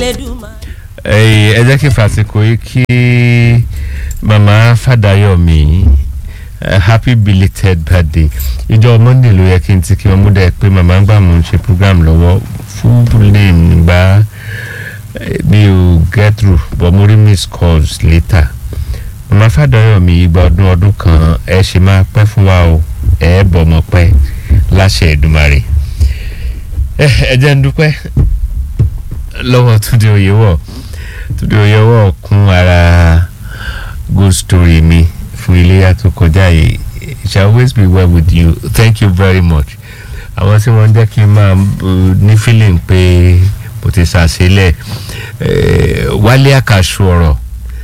Elédùmarè. ẹ jẹ́ kí n fàsìkò yìí kí mama Fàdáyọ̀mí eh, happy belated birthday ìjọ monday ló yẹ kí n ti kí wọn mú dẹ pé mama gbà mú un ṣe program lọ́wọ́ fún name gba mi ò get through but mo rí miss calls later mama Fàdáyọ̀mí ìgbà ọdún ọdún kan ẹ ṣe máa pẹ́ fún wa o ẹ bọ̀mọ̀ pẹ́ láṣẹ Èdùmàrè ẹ ẹ jẹ́ ń dúpẹ́ lọ́wọ́ Túndé Oyèwọ̀ Túndé Oyèwọ̀ kún ara good story mi fún iléyà tó kọjá yìí it shall always be well with you thank you very much àwọn tí wọ́n jẹ́ kí n máa uh, ní feeling pé mo ti ṣàṣelẹ̀ eh, Wálé Àkàṣù ọ̀rọ̀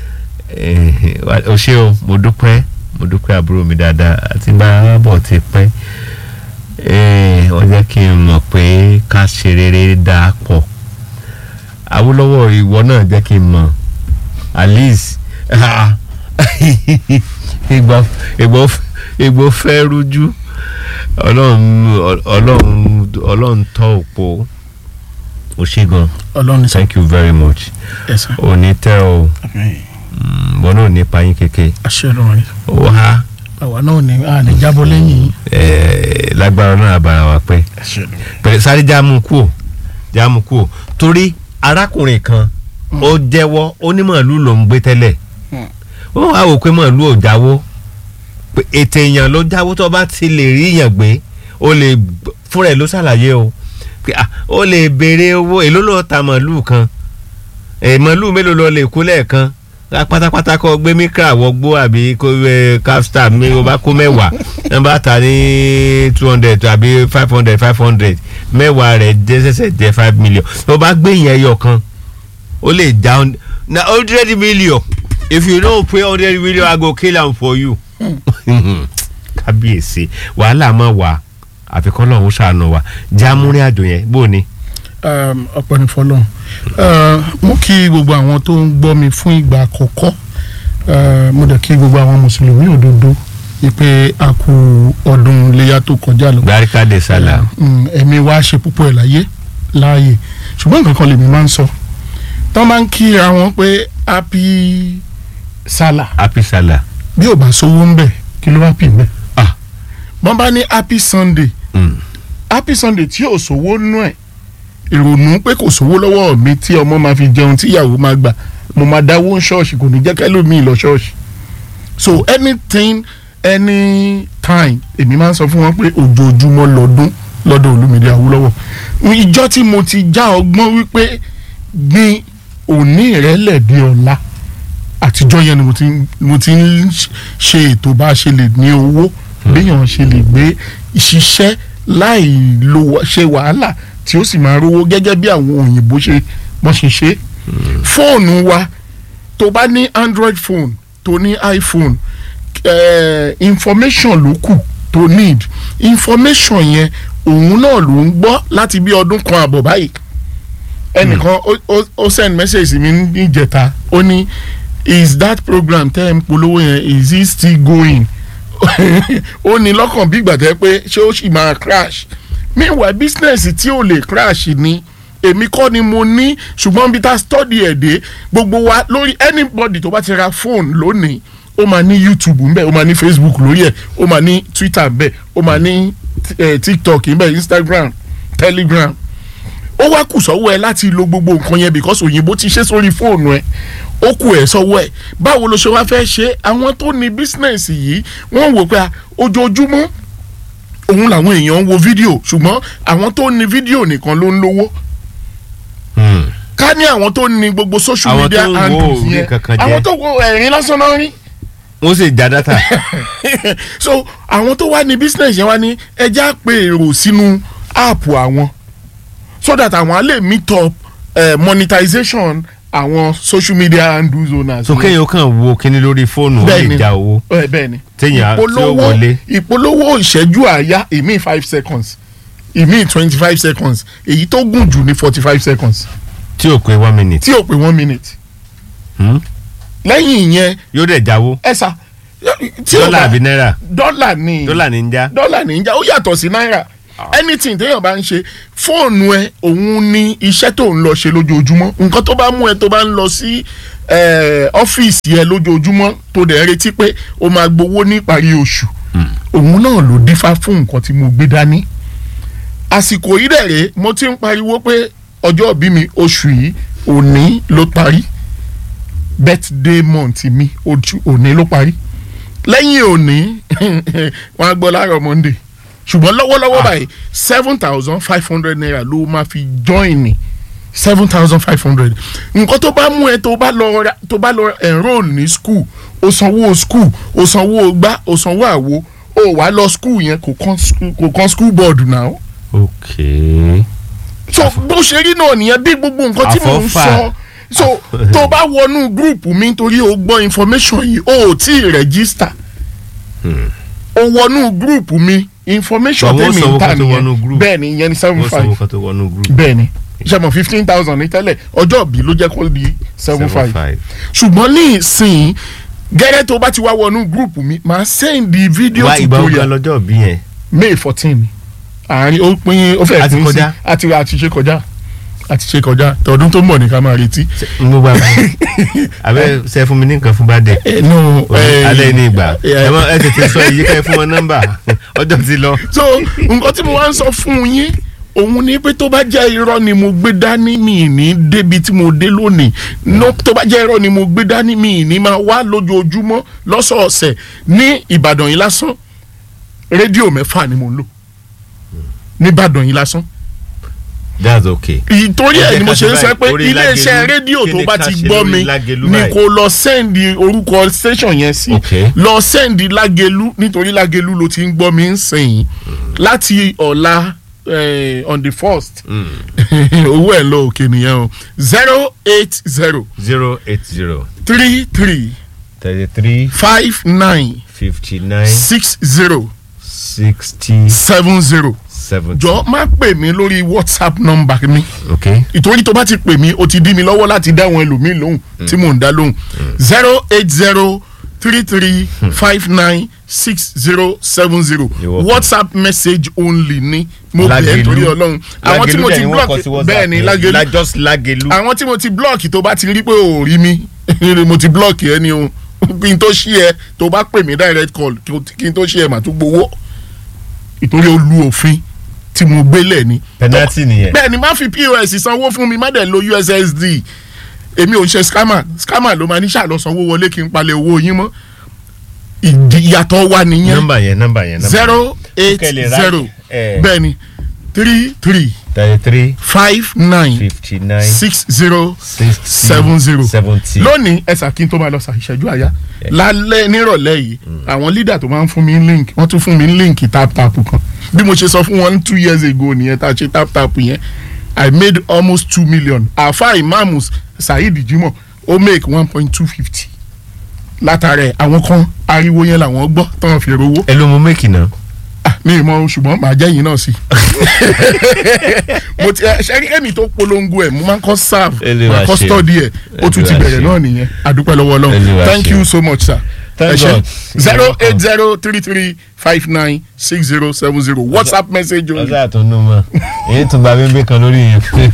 eh, wa- o ṣé o mo dúpẹ́ mo dúpẹ́ àbúrò mi dáadáa àti bá bọ̀ ti pẹ́ eh, wọ́n jẹ́ kí n mọ̀ pé ká ṣe rere dáa pọ̀ Awólọ́wọ̀ ìwọ náà jẹ́ kí n mọ̀ alice ah, ìgbà ìgbà ìgbà fẹ́ rújú ọlọ́run ọlọ́run ọlọ́run tọ́ òpó o ṣé gan ọlọ́run sọ thank you very much ẹ̀sán ò ní tẹ́ o wọn náà ní payín kéke àṣẹ ọlọ́run rí ó há àwa náà ní àní jábọ́ lẹ́yìn yìí eh, lágbára náà àbára wa pẹ́ àṣẹ ọlọ́run pẹ̀lú sáré jáàmù kú ò jáàmù kú ò torí arákùnrin kan ó jẹ́wọ́ ó ní màálù ló ń gbé tẹ́lẹ̀ Hmm. ó wá wò pé màálù ò jáwó pé ètè èèyàn ló jáwó tó bá ti lè rí èèyàn gbé ó lè gb- fúnra ẹ̀ ló ṣàlàyé o pé ah, ó lè béèrè owó èló ló ta màálù kan ẹ̀ màálù mélòó ló lè kó lẹ́ẹ̀kan Á pátápátá kọ gbé mikra wọgbó àbí kó ẹ capstar mi ó bá kó mẹ́wàá ẹ bá ta ní two hundred àbí five hundred five hundred mẹ́wàá rẹ̀ jẹ́ sẹ́sẹ̀ jẹ́ five million tó bá gbé yẹn yọ kan ó lè já hun- na hundred million if you no pay hundred million i go kill am for you. kábíyèsí wàhálà máa wà àfikún náà ó ṣàánú wa jámúrin àjò yẹn bó ni. um, ọ̀pọ̀ ní fọlọ́run Uh, mo kí gbogbo àwọn tó ń gbọ́ mi fún ìgbà àkọ́kọ́ Uh, mo dẹ̀ kí gbogbo àwọn mùsùlùmí òdodo ìpè àkú ọdún iléyà tó kọjá lọ gbáríkà de sálà. Mm, ẹ̀mí wa ṣe púpọ̀ ẹ̀ láyé láàyè ṣùgbọ́n nǹkan kan lèmi máa ń sọ tọ́ máa ń kíra wọn pé happy sálà happy sálà. bí ò bá sówó ń bẹ̀ kí ló wá pì ń bẹ̀ Ah. wọ́n bá ní happy sunday Mm. happy sunday tí ò sówó nú ẹ̀ ìrònú pé kò sówó lọ́wọ́ mi tí ọmọ máa fi jẹun tí ìyàwó máa gbà mo máa dáwó ṣọ́ọ̀ṣì kò ní jẹ́ kẹ́lòmíì lọ ṣọ́ọ̀ṣì so anything anytime èmi máa ń sọ fún wọn pé ojoojúmọ́ lọ́dún lọ́dọ̀ Olúmídé Awólọ́wọ̀ ìjọ tí mo ti já ọgbọ́n wípé gbin òní ìrẹ́lẹ̀ di ọ̀la àtijọ́ yẹn ni mo ti ń- mo ti ń ṣe ètò bá a ṣe lè ní owó béèyàn ṣe lè gbé ìṣiṣẹ́ láì lo wa- ṣe wàhálà tí ó sì máa rówó gẹ́gẹ́ bí àwọn òyìnbó ṣe wọ́n ṣe ṣe fóònù wa tó bá ní android phone tó ní iphone eh, information ló kù tó need information yẹn òun náà ló ń gbọ́ láti bí ọdún kan àbọ̀ báyìí ẹnìkan ó- ó- ó send message sí mi níjẹta ó ní is that program tẹ́ ẹ̀ ń polówó yẹn is it still going ó ní lọ́kàn bí ìgbà tẹ́ pé ṣé ó sì máa crash meanwhile business tí ò lè crash ni èmi kọ́ ni mo ní ṣùgbọ́n bí tá study ẹ̀ dé gbogbo wa lórí anybody tó bá ti ra phone lónìí ó máa ní youtube ńbẹ ó máa ní facebook lórí ẹ̀ ó máa ní twitter ńbẹ ó máa ní eh, tiktok ńbẹ instagram telegram ó wá kù sọ́wọ́ ẹ láti lo gbogbo nǹkan yẹn because òyìnbó ti ṣe sórí fóònù ẹ ó kù ẹ sọ́wọ́ ẹ báwo ló ṣe wá fẹ́ ṣe àwọn tó ní bísínẹ́sì yìí wọ́n wò pé ah, ojoojúmọ́ òun làwọn èèyàn ń wo fídíò ṣùgbọ́n àwọn tó ní fídíò nìkan ló ń lówó Mm. ká ní àwọn tó ní gbogbo social Àwọn media tó ń wo handles orí yẹn kankan jẹ. àwọn tó wo ẹ̀rín lásán náà rí wọ́n sì já dátà. so àwọn tó wá ní business yẹn wá ní ẹja pé èrò sínú app àwọn so that àwọn á lè meet up uh, monetization àwọn social media handles owners. so kéèyàn kàn wo kíní lórí fóònù ó lè Bẹ́ẹ̀ni. já owó. ẹ bẹ́ẹ̀ ni Téèyàn á- tí ó ìpolówó wọlé. ìpolówó ìṣẹ́jú àáyá èmi five seconds èmi twenty five seconds èyí tó gùn jù ní forty five seconds tí ò pé one minute. tí ò pé one minute Hmm? lẹ́yìn ìyẹn yóò dẹ̀ jáwó. ẹ sà tí ò dọ́là bá àbí náírà. dọ́là ni dọ́là ní ń já. dọ́là ní í já ó yàtọ̀ sí náírà anything téèyàn bá ń ṣe fóònù ẹ òun ni iṣẹ́ tó ń lọ ṣe lójoojúmọ́ nǹkan tó bá mú ẹ tó bá ń lọ sí eh, ọ́fíìsì ẹ lójoojúmọ́ tó dẹ̀ ń retí pé o máa gbowó ní ìparí oṣù òun náà ló dífá fún nǹkan tí mo gbé dání àsìkò yìí dẹ̀ rèé mo ti ń pariwo pé ọjọ́ ìbí mi oṣù yìí òní ló parí birthday month mi ojú òní ló parí lẹ́yìn òní wọ́n á gbọ́ láàárọ̀ monday ṣùgbọ́n lọ́wọ́lọ́wọ́ báyìí seven thousand five hundred naira ló máa fi join ni seven thousand five hundred nǹkan tó bá mú ẹ tó bá lọ ra- tó bá lọ enrol ní school o sanwó school o sanwó gbá o sanwó àwo o wà lọ school yẹn kò kàn school- kò kàn school board náà ok so bó ṣe rí náà nìyẹn bí gbogbo nǹkan tí mò ń Àfọ́fà. sọ so tó bá wọnú gúrùpù mi nítorí o gbọ́ information yìí o ò tí ì register o wọnú gúrùpù mi information Bàbá ó tẹ́mi sanwó ń tà kan tó wọnú nìyẹn group. bẹ́ẹ̀ ni ìyẹn ni seven wọ́n five sanwó kan tó wọnú group bẹ́ẹ̀ ni ṣe mọ̀ fifteen thousand ní tẹ́lẹ̀ ọjọ́ bí ló jẹ́ kó di seven five ṣùgbọ́n ní ìsìn gẹ́gẹ́ tó bá ti wá wọnú gúrùpù mi màá send the video wá ìgbà ogun tutorial lọ́jọ́ bí yẹn may fourteen àárín ó pín ó fẹ́ A ti pín sí kọjá. àti àti ṣe kọjá àti ṣe kọjá tọdún tó ń bọ̀ ní ká máa retí. n gbogbo àgbà abẹ ṣe fún mi ní nǹkan fún bá dẹ ẹ nù alẹ́ ní ìgbà ẹ- ẹ mọ ẹ tètè sọ iye ká ẹ fún wọn nọ́mbà ọjọ́ ti lọ. so nǹkan tí mo wá ń sọ fún yín òun ni pé tó bá jẹ́ irọ́ ni mo gbé dání mi ní débi tí mo dé lónìí no tó bá jẹ́ irọ́ ni mo gbé dání mi ní máa wá lójoojúmọ́ lọ́sọ̀ọ̀sẹ̀ ní Ìbàdàn yìí lásán rédíò mẹ́fà ni mo ń lò ní Ìbàdàn yìí lásán that's okay. ìtorí ẹ̀ ni mo ṣe ń sọ pé Orí iléeṣẹ́ Lágelú, rédíò kí tó ni bá ká ti ṣe gbọ́ lórí mi Lágelú ni báyìí? kó lọ sẹ́ndì orúkọ station yẹn sí Okay. lọ sẹ́ndì Lágelú nítorí Lágelú ló ti ń gbọ́ mi ń sìn láti ọ̀la eh, on the first owó ẹ̀ lọ òkè nìyẹn o zero eight zero zero eight zero three three thirty three five nine fifty nine six zero sixty seven zero seventy. jọ má pè mí lórí WhatsApp number mi. okay ìtorí tó bá ti pè mí o ti dí mi lọ́wọ́ láti dá àwọn ẹlòmíì lóhùn tí mò ń dá lóhùn zero eight zero three three five nine six zero seven zero You're welcome. whatsapp message only ni mo bẹ̀ ẹ́ Lágelú. torí ọlọ́run àwọn tí mo ti block bẹ́ẹ̀ ni Lágelú Lágelú just Lágelú. àwọn tí mo ti block tó bá ti rí pé o ò rí mi mo ti block ẹ ni o kí n tó ṣí ẹ tó bá pè mí direct call kí n tó ṣí ẹ mà tó gbowó ìtorí o lu òfin tí mo gbélé ni penalty nìyẹn. bẹ́ẹ̀ ni má fi pos sanwó fún mi má dẹ̀ lo ussd èmi ò ń ṣe scammer scammer ló máa ní ṣàlọ́ sanwó wọlé kí n palẹ̀ owó yín mọ́ ìdí- ìyàtọ̀ wà nìyẹn nọ́mbà yẹn nọ́mbà yẹn. zero eight Kẹ́lẹ̀ ra- zero eh. bẹ́ẹ̀ ni three three thirty three five nine fifty nine six zero sixty seven zero seventy. lónìí ẹ̀sà kí n tó máa lọ sa ìṣẹ́jú àyà lálẹ́ nírọ̀lẹ́ yìí àwọn leader tó máa ń fún mi ní link wọ́n tún fún mi ní link tap tap kan bí mo ṣe sọ fún wọn two years ago nìyẹn tá a ṣe tap tap yẹn I made almost two million àfa ìmáàmù Saheed Jimoh ó make one point two fifty látara ẹ̀ àwọn kan ariwo yẹn làwọn gbọ́ tán fi rówó ẹ ló mú méèkì náà. Ah, mi ì mọ ṣùgbọ́n màá jẹ́ yìí náà sí mo ti ẹ ṣe ẹni tó polongo ẹ̀ mo máa ń kọ́ serve Olúwa máa kọ́ ṣe. study ẹ̀ ó tún ti Olúwa bẹ̀rẹ̀ ṣe. náà nìyẹn adúpẹ́ lọ́wọ́ Olúwa Ọlọ́run thank ṣe. you so much sir Thank ẹ ṣé God. zero You're eight zero three three five nine six zero seven zero whatsapp message only. ọjọ́ àtúnú mọ́ èyí tún gba bébé kan lórí yẹn.